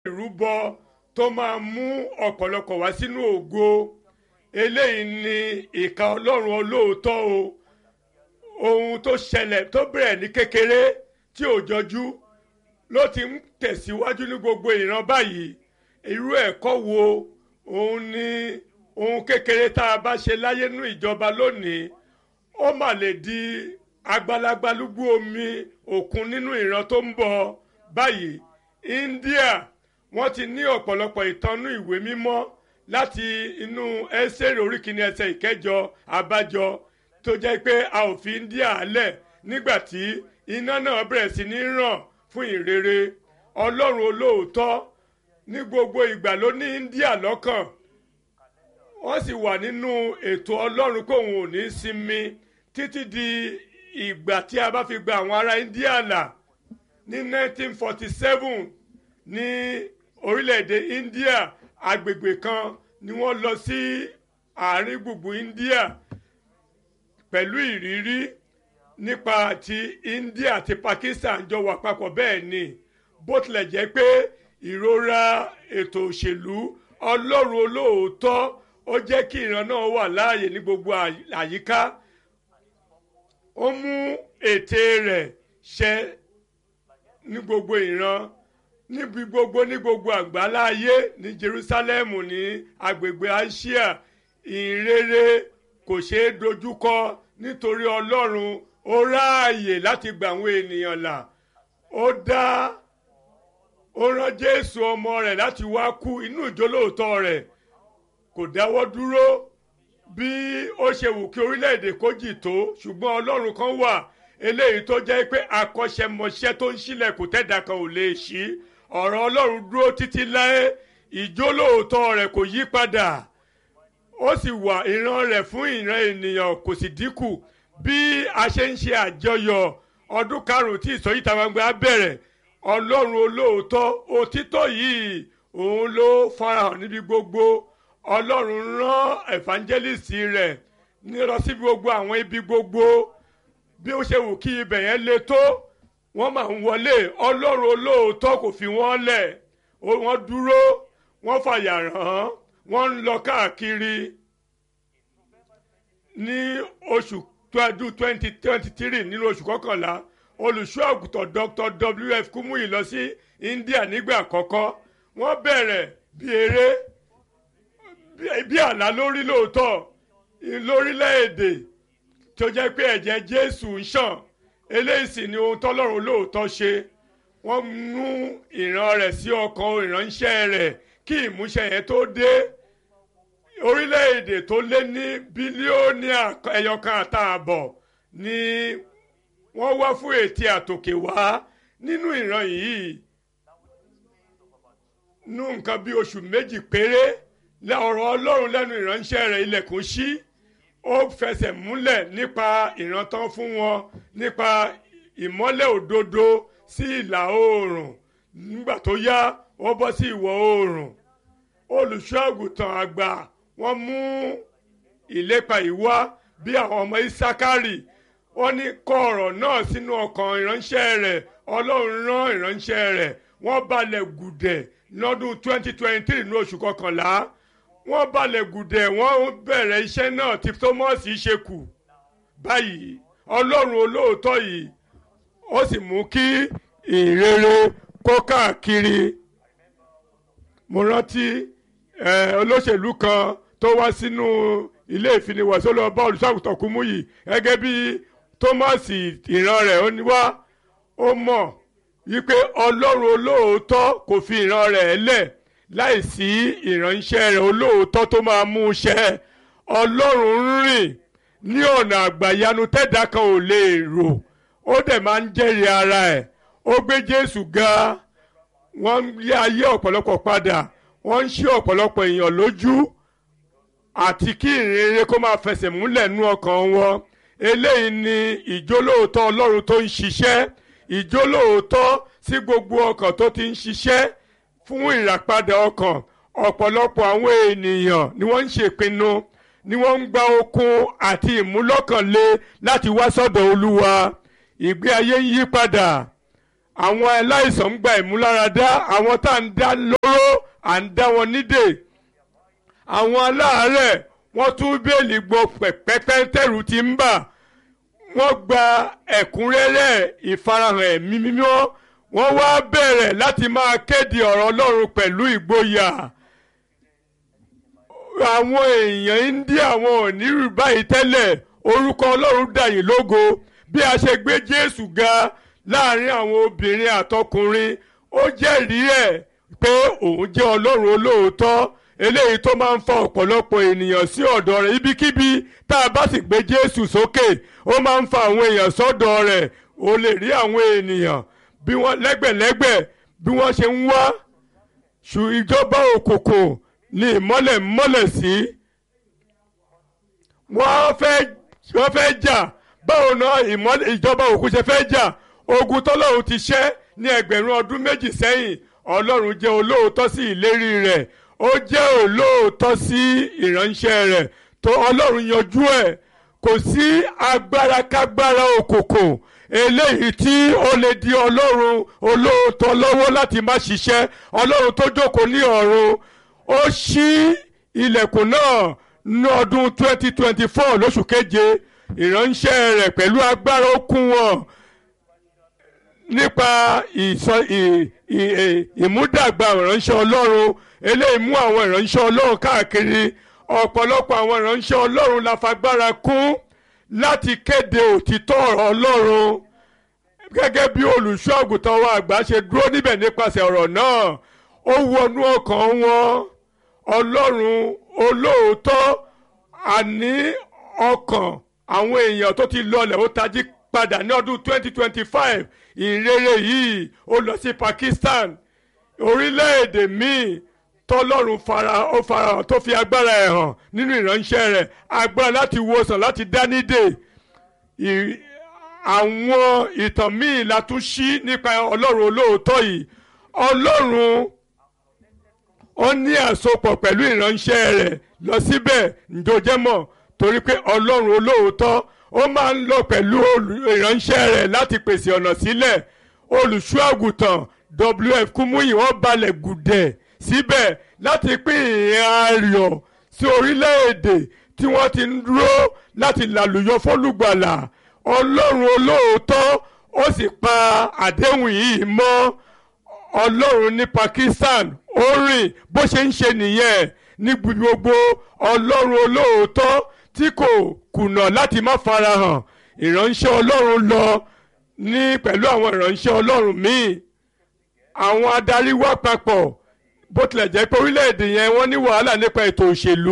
ìrúbọ tó máa mú ọ̀pọ̀lọpọ̀ wá sínú ògo eléyìí ni ìka ọlọ́run olóòótọ́ o ohun tó ṣẹlẹ̀ tó bẹ̀rẹ̀ ní kékeré tí ò jọjú ló ti ń tẹ̀síwájú ní gbogbo ìran báyìí irú ẹ̀kọ́ wo òun ni ohun kékeré tá a bá ṣe láyé nínú ìjọba lónìí ó mà lè di agbalagbalúgbú omi òkun nínú ìran tó ń bọ̀ báyìí India wọ́n ti ní ọ̀pọ̀lọpọ̀ ìtọ́nú ìwé mímọ́ láti inú ẹsẹ̀rẹ̀ orí kìíní ẹsẹ̀ ìkẹjọ abájọ tó jẹ́ pé a ò fi India lẹ̀ nígbà tí iná náà bẹ̀rẹ̀ sí ní ràn fún ìrere ọlọ́run olóòótọ́ ní gbogbo ìgbà ló ní India lọ́kàn wọ́n sì wà nínú ètò ọlọ́run kóun ò ní sinmi títí di ìgbà tí a bá fi gba àwọn ará India là ní 1947 ní orílẹ̀-èdè India agbègbè kan ni wọ́n lọ sí àárín gbùngbùn India pẹ̀lú ìrírí nípa ti India àti Pakistan jọ wà papọ̀ bẹ́ẹ̀ ni bó tilẹ̀ jẹ́ pé ìrora ètò òṣèlú ọlọ́run olóòótọ́ ó jẹ́ kí ìran náà wà láàyè ní gbogbo àyíká ó mú ète rẹ̀ ṣẹ ní gbogbo ìran níbi gbogbo ní gbogbo àgbáláyé ní Jerusalem ní agbègbè Asia ìrere kò ṣeé dojúkọ nítorí ọlọ́run ó ráàyè láti gba àwọn ènìyàn là ó dá ó rán Jésù ọmọ rẹ̀ láti wá kú inú ìjólóòtọ́ rẹ̀ kò dáwọ́ dúró bí ó ṣe wù kí orílẹ̀-èdè kó jì tó ṣùgbọ́n ọlọ́run kan wà eléyìí tó jẹ́ pé akọ́ṣẹ́mọṣẹ́ tó ń ṣílẹ̀kùn tẹ́dà kan ò lè ṣí ọ̀rọ̀ ọlọ́run dúró títí láé ìjólóòtọ́ rẹ̀ kò yí padà ó sì wà ìran rẹ̀ fún ìran ènìyàn kò sì dínkù bí a ṣe ń ṣe àjọyọ̀ ọdún karùn-ún tí ìsọjí ìta gbangba bẹ̀rẹ̀ ọlọ́run olóòótọ́ òtítọ́ yìí òun ló farahàn níbi gbogbo ọlọ́run rán evangelist rẹ̀ ní lọ síbi gbogbo àwọn ibi gbogbo bí ó ṣe wù kí ibẹ̀ yẹn le tó wọ́n máa ń wọlé ọlọ́run olóòótọ́ kò fi wọ́n lẹ̀ wọ́n dúró wọ́n fàyà rán wọ́n ń lọ káàkiri ní oṣù ọdún twenty twenty three nínú oṣù kọkànlá olùṣọ́ àgùntàn Dr. W.F. Kumuyi lọ sí India nígbà àkọ́kọ́ wọ́n bẹ̀rẹ̀ bí eré bí àlá lórí lóòótọ́ lórílẹ̀‐èdè tó jẹ́ pé ẹ̀jẹ̀ Jésù ń ṣàn eléyìí sì ni ohun tọ́lọ́run lóòótọ́ ṣe wọ́n mú ìran rẹ̀ sí ọkàn ìránṣẹ́ rẹ̀ kí ìmúṣẹ yẹn tó dé orílẹ̀‐èdè tó lé ní bílíọ̀nù ẹyọkan àtààbọ̀ ni wọ́n wá fún ètí àtòkè wá nínú ìran yìí nú nǹkan bí oṣù méjì péré ọ̀rọ̀ ọlọ́run lẹ́nu ìránṣẹ́ rẹ̀ ilẹ̀kùn ṣí ó fẹsẹ̀ múlẹ̀ nípa ìrántán fún wọn nípa ìmọ́lẹ̀ òdodo sí ìlà oòrùn nígbà tó yá wọ́n bọ́ sí ìwọ̀ oòrùn olùṣọ́ àgùntàn àgbà wọ́n mú ìlépa ìwá bí àwọn ọmọ Ísákárì wọ́n ní kọ ọ̀rọ̀ náà sínú ọkàn ìránṣẹ́ rẹ̀ ọlọ́run rán ìránṣẹ́ rẹ̀ wọ́n balẹ̀ gùdẹ̀ lọ́dún 2023 ní oṣù kọkànlá wọ́n balẹ̀ gùdẹ̀ wọ́n bẹ̀rẹ̀ iṣẹ́ náà tí Thomas ṣe kù báyìí ọlọ́run olóòótọ́ yìí ó sì mú kí ìrere kó káàkiri mo rántí olóṣèlú kan tó wá sínú ilé ìfiniwọ̀sí ó lọ bá olùṣàgùtàn Kúmúyì gẹ́gẹ́ bí Thomas ìran rẹ̀ ó ní wá ó mọ̀ wípé ọlọ́run olóòótọ́ kò fi ìran rẹ̀ lẹ̀ láìsí ìránṣẹ́ rẹ̀ olóòótọ́ tó máa mú un ṣẹ ọlọ́run ń rìn ní ọ̀nà àgbàyanu tẹ́dá kan ò lè rò ó dẹ̀ máa ń jẹ́rìí ara ẹ̀ ó gbé Jésù ga wọ́n ń yí ayé ọ̀pọ̀lọpọ̀ padà wọ́n ń ṣí ọ̀pọ̀lọpọ̀ èèyàn lójú àti kí ìrere kó máa fẹsẹ̀ múlẹ̀ nú ọkàn wọn eléyìí ni ìjólóòótọ́ ọlọ́run tó ń ṣiṣẹ́ ìjólóòótọ́ sí gbogbo ọkàn tó ti ń ṣiṣẹ́ fún ìràpadà ọkàn ọ̀pọ̀lọpọ̀ àwọn ènìyàn ni wọ́n ń ṣèpinnu ni wọ́n ń gba okun àti ìmúlọ́kànlé láti wá sọ́dọ̀ olúwa ìgbé ayé ń yí padà àwọn aláìsàn ń gba ìmúláradá àwọn tá à ń dá lóró à ń dá wọn nídè àwọn aláàárẹ̀ wọ́n tún bẹ́ẹ̀lì gbọ́ pẹ́pẹ́ tẹ̀rù ti ń bà wọ́n gba ẹ̀kúnrẹ́rẹ́ ìfarahàn ẹ̀mí mímọ́ wọ́n wá bẹ̀rẹ̀ láti máa kéde ọ̀rọ̀ Ọlọ́run pẹ̀lú ìgboyà àwọn èèyàn India wọn ò ní rí báyìí tẹ́lẹ̀ orúkọ Ọlọ́run dàyìn lógo bí a ṣe gbé Jésù ga láàrin àwọn obìnrin àtọkùnrin ó jẹ́rìí ẹ̀ pé òun jẹ́ Ọlọ́run olóòótọ́ eléyìí tó máa ń fa ọ̀pọ̀lọpọ̀ ènìyàn sí ọ̀dọ̀ rẹ̀ ibikíbi tá a bá sì gbé Jésù sókè ó máa ń fa àwọn èèyàn sọ́dọ̀ rẹ̀ ó lè rí àwọn ènìyàn bí wọ́n lẹ́gbẹ̀lẹ́gbẹ̀ bí wọ́n ṣe ń wá ṣù ìjọba òkùnkùn ní ìmọ́lẹ̀ mọ́lẹ̀ sí wọ́n fẹ́ wọ́n fẹ́ jà báwo náà ìmọ́lẹ̀ ìjọba òkùnkùn ṣe fẹ́ jà ogun tọ́lọ́run ti ṣẹ́ ní ẹgbẹ̀rún ọdún méjì sẹ́yìn Ọlọ́run jẹ́ olóòótọ́ sí ìlérí rẹ̀ ó jẹ́ olóòótọ́ sí ìránṣẹ́ rẹ̀ tó ọlọ́run yanjú ẹ̀ kò sí agbára kágbára òkùnkùn eléyìí tí ó lè di ọlọ́run olóòótọ́ lọ́wọ́ láti má ṣiṣẹ́ ọlọ́run tó jókòó ní ọ̀run ó ṣí ilẹ̀kùn náà ní ọdún 2024 lóṣù keje ìránṣẹ́ rẹ̀ pẹ̀lú agbára ó kún wọn nípa ìmúdàgbà ìránṣẹ́ ọlọ́run eléyìí mú àwọn ìránṣẹ́ ọlọ́run káàkiri ọ̀pọ̀lọpọ̀ àwọn ìránṣẹ́ ọlọ́run la fagbára kún láti kéde òtítọ́ ọ̀rọ̀ ọlọ́run gẹ́gẹ́ bí olùṣọ́ àgùntàn wa àgbà ṣe dúró níbẹ̀ nípasẹ̀ ọ̀rọ̀ náà ó wọnú ọkàn wọn ọlọ́run olóòótọ́ àní ọkàn àwọn èèyàn tó ti lọlẹ̀ ó tají padà ní ọdún 2025 ìrere yìí ó lọ sí Pakistan orílẹ̀-èdè míì tọ́lọ́run fara ó farahàn tó fi agbára ẹ̀ hàn nínú ìránṣẹ́ rẹ̀ agbára láti wòsàn láti dánidè àwọn ìtàn míì la tún ṣí nípa ọlọ́run olóòótọ́ yìí ọlọ́run ó ní àsopọ̀ pẹ̀lú ìránṣẹ́ rẹ̀ lọ síbẹ̀ ǹdọ́jẹ́mọ̀ torí pé ọlọ́run olóòótọ́ ó máa ń lọ pẹ̀lú ìránṣẹ́ rẹ̀ láti pèsè ọ̀nà sílẹ̀ olùṣọ́ àgùntàn WF Kúmúyì wọ́n balẹ̀ gùdẹ̀ síbẹ̀ láti pín ìhìn ayọ̀ sí orílẹ̀-èdè tí wọ́n ti ń dúró láti làlùyọ fólùgbàlà ọlọ́run olóòótọ́ ó sì pa àdéhùn yìí mọ́ ọlọ́run ní Pakistan ó rìn bó ṣe ń ṣe nìyẹn ní gbogbo ọlọ́run olóòótọ́ tí kò kùnà láti má farahàn ìránṣẹ́ ọlọ́run lọ ní pẹ̀lú àwọn ìránṣẹ́ ọlọ́run míì àwọn adarí wá papọ̀ bó tilẹ̀ jẹ́ pé orílẹ̀-èdè yẹn wọ́n ní wàhálà nípa ètò òṣèlú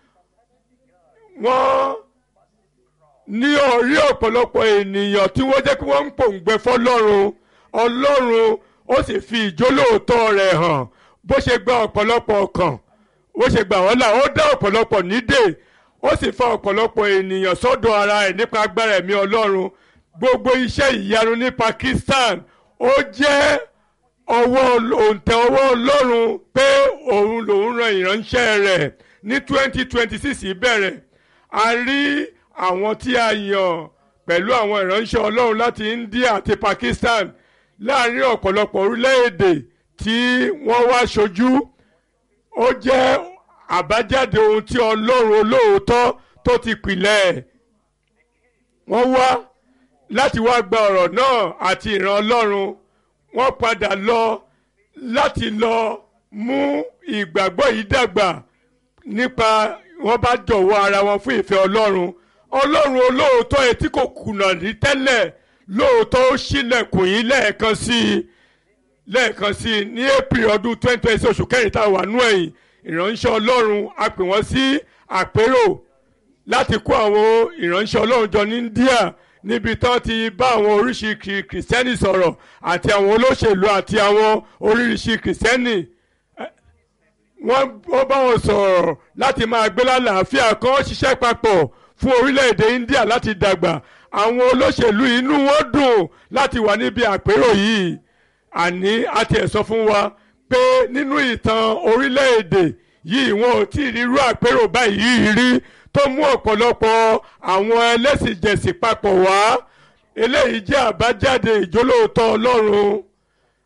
wọ́n ní orí ọ̀pọ̀lọpọ̀ ènìyàn tí wọ́n jẹ́ pé wọ́n ń pòǹgbẹ fọlọ́run ọlọ́run ó sì fi ìjólóòótọ́ rẹ̀ hàn bó ṣe gba ọ̀pọ̀lọpọ̀ ọkàn bó ṣe gbà wọ́n là ó dá ọ̀pọ̀lọpọ̀ nídè ó sì fa ọ̀pọ̀lọpọ̀ ènìyàn sọ́dọ̀ ara ẹ̀ nípa agbára ẹ̀mí ọlọ́run gbogbo iṣẹ́ ìyanu ní Pakistan ó jẹ́ ọwọ́ òǹtẹ̀ ọwọ́ ọlọ́run pé òun lòun ran ìránṣẹ́ rẹ̀ ní twenty twenty six bẹ̀rẹ̀ a rí àwọn tí a yàn pẹ̀lú àwọn ìránṣẹ́ ọlọ́run láti India àti Pakistan láàrin ọ̀pọ̀lọpọ̀ orílẹ̀-èdè tí wọ́n wá ṣojú ó jẹ́ àbájáde ohun tí ọlọ́run olóòótọ́ tó ti pìlẹ̀ wọ́n wá láti wá gba ọ̀rọ̀ náà àti ìran ọlọ́run wọ́n padà lọ láti lọ mú ìgbàgbọ́ yìí dàgbà nípa wọ́n bá jọ̀wọ́ ara wọn fún ìfẹ́ ọlọ́run ọlọ́run olóòótọ́ ẹ̀ tí kò kùnà rí tẹ́lẹ̀ lóòótọ́ ó ṣílẹ̀kùn yín lẹ́ẹ̀kan sí i lẹ́ẹ̀kan sí i ní april ọdún twenty twenty oṣù kẹrin tá a wà nú ẹ̀yìn ìránṣẹ́ ọlọ́run a pè wọ́n sí àpérò láti kó àwọn ìránṣẹ́ ọlọ́run jọ ní India níbi tán ti bá àwọn oríṣi kìrìsìtẹ́nì sọ̀rọ̀ àti àwọn olóṣèlú àti àwọn oríṣi kìrìsìtẹ́nì wọ́n bá wọn sọ̀rọ̀ láti máa gbé lálàáfíà kan ṣiṣẹ́ papọ̀ fún orílẹ̀-èdè India láti dàgbà àwọn olóṣèlú inú wọn dùn láti wà níbi àpérò yìí àní àti ẹ̀ sọ fún wa pé nínú ìtàn orílẹ̀-èdè yìí wọn ò tí ì rí irú àpérò báyìí rí tó mú ọ̀pọ̀lọpọ̀ àwọn ẹlẹ́sìn jẹ̀sìn papọ̀ wá eléyìí jẹ́ àbájáde ìjólóòtọ́ Ọlọ́run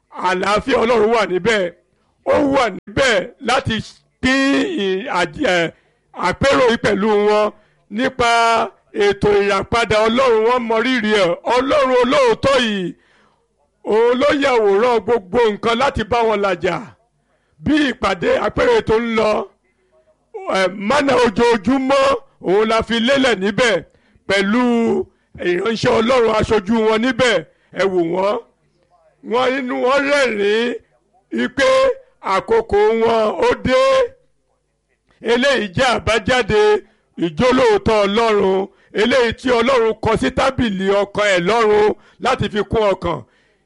àlàáfíà ọlọ́run wà níbẹ̀ ó wà níbẹ̀ láti pín àpérò yìí pẹ̀lú wọn nípa ètò ìràpadà ọlọ́run wọn mọ rírì ẹ̀ ọlọ́run olóòótọ́ yìí òun ló yàwòrán gbogbo nǹkan láti bá wọn làjà bí ìpàdé àpérò tó ń lọ mánà ojoojúmọ́ òun la fi lélẹ̀ níbẹ̀ pẹ̀lú ìránṣẹ́ ọlọ́run aṣojú wọn níbẹ̀ ẹ wò wọ́n wọ́n inú wọn rẹ́rìn-ín pé àkókò wọn ó dé eléyìí jẹ́ àbájáde ìjólóòótọ́ ọlọ́run eléyìí tí ọlọ́run kọ sí tábìlì ọkàn ẹ̀ lọ́run láti fi kún ọkàn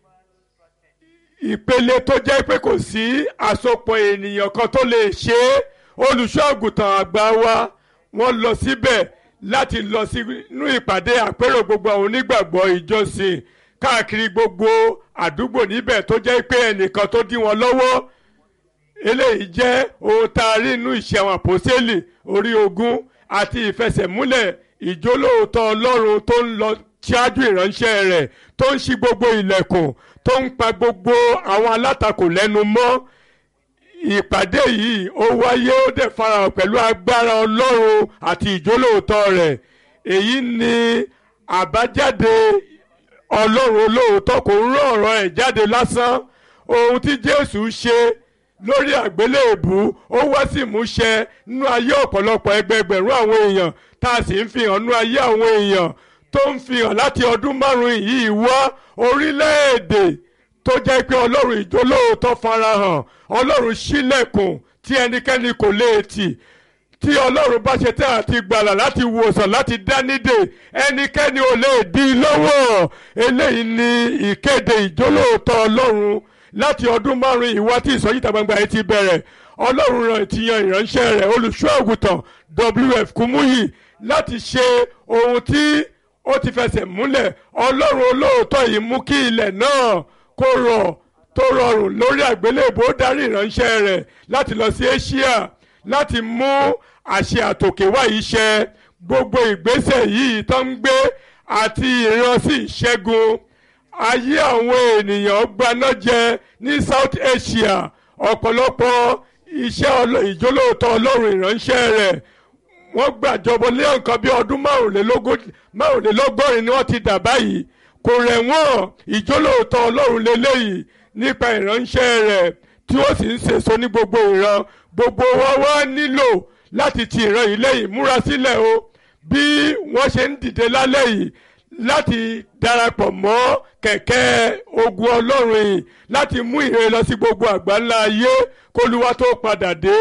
ìpele tó jẹ́ pé kò sí àsopọ̀ ènìyàn kan tó lè ṣe é olùṣọ́ àgùntàn àgbà wa wọ́n lọ síbẹ̀ láti lọ sínú ìpàdé àpérò gbogbo àwọn onígbàgbọ́ ìjọsìn káàkiri gbogbo àdúgbò níbẹ̀ tó jẹ́ pé ẹnìkan tó dí wọn lọ́wọ́ eléyìí jẹ́ ohun tá a rí nínú ìṣe àwọn àpòsílẹ̀ orí ogún àti ìfẹsẹ̀múlẹ̀ ìjólóòótọ́ ọlọ́run tó ń lọ ṣáájú ìránṣẹ́ rẹ̀ tó ń ṣí gbogbo ilẹ̀kùn tó ń pa gbogbo àwọn alátakò lẹ́nu mọ́ ìpàdé yìí ó wáyé ó dẹ̀ farahàn pẹ̀lú agbára ọlọ́run àti ìjólóòótọ́ rẹ̀ èyí ni àbájáde ọlọ́run olóòótọ́ kò ń rán ọ̀rọ̀ ẹ̀ jáde lásán ohun tí jésù ṣe lórí àgbélébù ó wá sí ìmúṣẹ nínú ayé ọ̀pọ̀lọpọ̀ ẹgbẹgbẹ̀rún àwọn èèyàn tá a sì ń fi hàn nínú ayé àwọn èèyàn tó ń fi hàn láti ọdún márùn-ún yìí wá orílẹ̀-èdè tó jẹ́ pé ọlọ́run ìjólóòótọ́ farahàn ọlọ́run ṣílẹ̀kùn tí ẹnikẹ́ni kò lè tì tí ọlọ́run bá ṣe tẹ́ àti gbàlà láti wòsàn láti dánidè ẹnikẹ́ni ò lè dí i lọ́wọ́ eléyìí ni ìkéde ìjólóòótọ́ ọlọ́run láti ọdún márùn-ún ìwá tí ìsọjí ìta gbangba yìí ti bẹ̀rẹ̀ ọlọ́run ràn ti yan ìránṣẹ́ rẹ̀ olùṣọ́ àgùntàn wf kumuyi láti ṣe ohun tí ó ti fẹsẹ̀ múlẹ̀ ọlọ́run olóòótọ́ yìí mú kí ilẹ̀ náà kó rọ̀ tó rọrùn lórí àgbélébò darí ìránṣẹ́ rẹ̀ láti lọ sí Asia láti mú àṣẹ àtòkèwá yìí ṣẹ gbogbo ìgbésẹ̀ yìí tó ń gbé àti ìránsí ìṣẹ́gun ayé àwọn ènìyàn gbaná jẹ ní South Asia ọ̀pọ̀lọpọ̀ iṣẹ́ ìjólóòtọ́ ọlọ́run ìránṣẹ́ rẹ̀ wọ́n gbàjọbọ lé nǹkan bí ọdún márùnlélọ́gọ́rin ni wọ́n ti dà báyìí kò rẹ̀ wọ́n ìjólóòtọ́ ọlọ́run lélẹ́yìí nípa ìránṣẹ́ rẹ̀ tí ó sì ń sèso ní gbogbo ìran gbogbo wa wá nílò láti ti ìran yìí lẹ́yìn múra sílẹ̀ o bí wọ́n ṣe ń dìde lálẹ́ yìí láti darapọ̀ mọ́ kẹ̀kẹ́ ogun ọlọ́run yìí láti mú ìrere lọ sí gbogbo àgbáńlá ayé kólúwa tó padà dé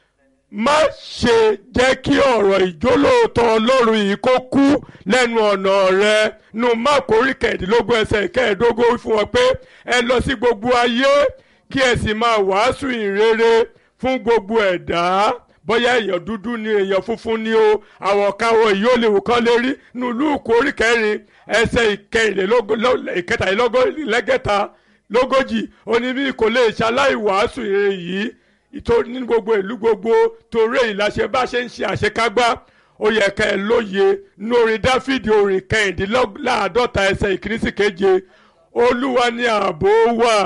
má ṣe jẹ́ kí ọ̀rọ̀ ìjólóòtọ́ ọlọ́run yìí kó kú lẹ́nu ọ̀nà rẹ nu máàkù orí kẹ̀ẹ́dínlógún ẹsẹ̀ kẹẹ̀ẹ́dógún fún wọn pé ẹ lọ sí gbogbo ayé kí ẹ sì máa wàásù ìrere fún gbogbo ẹ̀dá bóyá èèyàn dúdú ni èèyàn funfun ni o àwọn káwọ yìí ó lè wò kán lè rí nu lúùkù orí kẹrin ẹsẹ̀ ìkẹtàlélọ́gọ́ta lógójì oníbí kò lè ṣaláì wàásù ìrere yìí ìtòrí ní gbogbo ìlú gbogbo torí èyí la ṣe bá ṣe ń ṣe àṣekágbá ó yẹ ká ẹ lóye ní orin dáfídì orin kẹrìndínláàádọ́ta ẹsẹ̀ ìkíní sí keje olúwa ni ààbò wà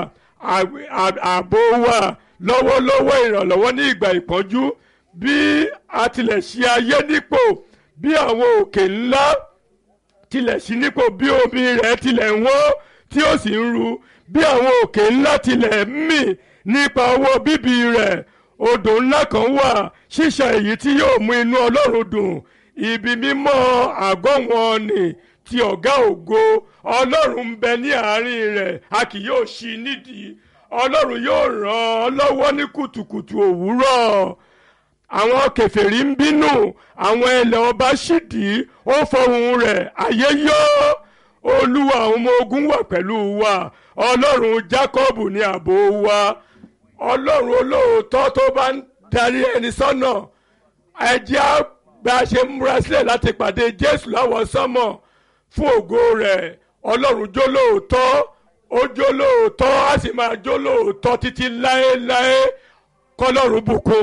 ààbò wà lọ́wọ́lọ́wọ́ ìrànlọ́wọ́ ní ìgbà ìpọ́njú bí a tilẹ̀ ṣe ayé nípò bí àwọn òkè ńlá tilẹ̀ ṣí nípò bí omi rẹ̀ tilẹ̀ ń wọ́ tí ó sì ń ru bí àwọn òkè ńlá tilẹ̀ ń mì nípa ọwọ́ bíbí rẹ̀ odò ńlá kan wà ṣíṣà èyí tí yóò mú inú ọlọ́run dùn ibi mímọ́ àgọ́ wọn ni ti ọ̀gá ògo ọlọ́run ń bẹ ní àárín rẹ̀ a kì yóò ṣí nídìí ọlọ́run yóò ràn ọ́ lọ́wọ́ ní kùtùkùtù òwúrọ̀ àwọn kèfèrí ń bínú àwọn ẹlẹ́ ọba ṣídìí ó fọhùn rẹ̀ ayé yọ olúwa àwọn ọmọ ogun wà pẹ̀lú wa ọlọ́run jákọ́bù ní ààbò wa ọlọ́run olóòótọ́ tó bá ń darí ẹni sọ́nà ẹjẹ́ bá a ṣe múra sílẹ̀ láti pàdé jésù láwọn sánmọ̀ fún ògo rẹ̀ ọlọ́run jólóòótọ́ ó jólóòótọ́ á sì máa jólóòótọ́ títí láéláé kọ́lọ́run bùkún.